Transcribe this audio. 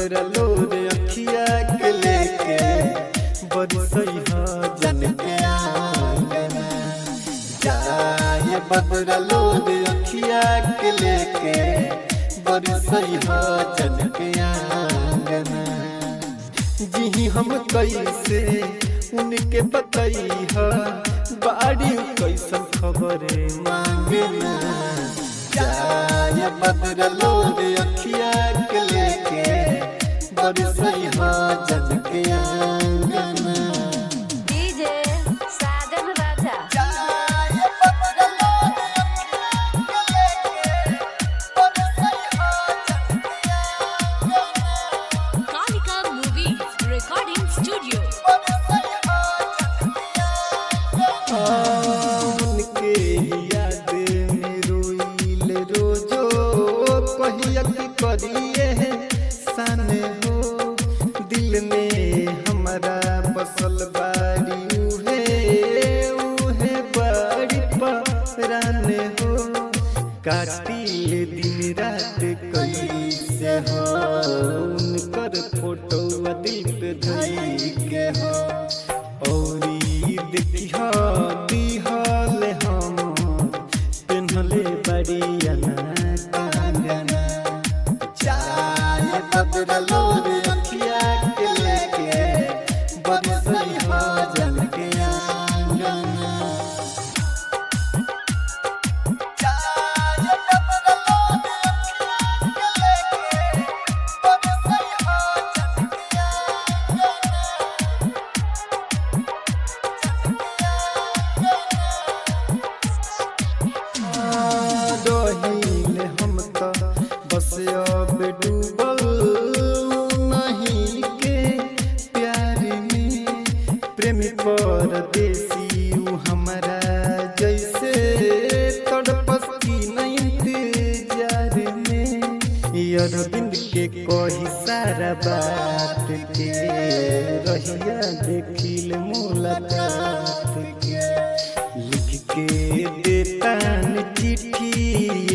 बदरा लोर अखिया के लेके बरसई हा जन के आंगना जाए बदरा लोर अखिया के लेके बरसई हा जन के आंगना जी हम कैसे उनके बतई हा बाड़ी कैसन खबरे मांगना जाए बदरा लोर अखिया के लेके बरसई हा जन के आंगना DJ Sajan Raja Kalika Movies Recording Studio. उनके याद में रोइल रोजो कहिया की करिए सन हो दिल में हमारा बसल बारी उहे उहे बड़ी परान हो काटिल दिन रात कैसे हो उनकर फोटो दिल पे धई के हो औरी देखिया दिहल हम पेन्हले बड़ियाना कंगना चाय बदलो रे अखिया के लेके बरसई जन के आंगना रहील हम तो बस अब डूबल नहीं के प्यार में प्रेमी परदेसी ऊ हमारा जैसे तड़पस की नहीं इंतजार में अरविंद के कही सारा बात के रहिया देखिल मुलाकात के लिख के देतान चिट्ठी